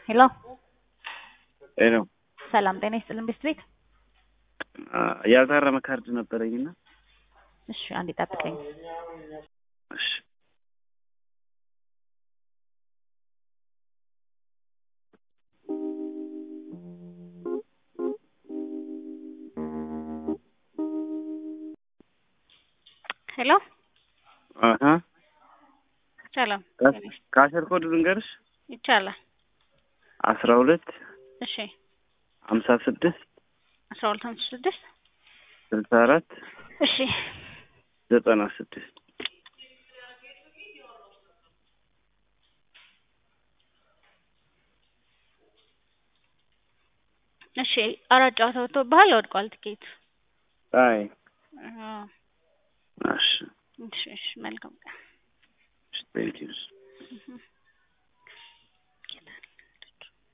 ሄሎ ሄሎ ሰላም ጤና ይስጥልን ቤት ቤት ያልታረመ ካርድ ነበረኝና እሺ አንዴ ጠብቀኝ እሺ ሄሎ አሀ ሰላም ከአስር ኮድ ልንገርሽ ይቻላል አስራ ሁለት እሺ ሀምሳ ስድስት አስራ ሁለት ሃምሳ ስድስት ስልሳ አራት እሺ ዘጠና ስድስት እሺ አራት ጨዋታ ወጥቶብሃል ወድቋል ትኬቱ አይ አዎ እሺ እሺ እሺ መልካም ቀን ቴንኪው እህ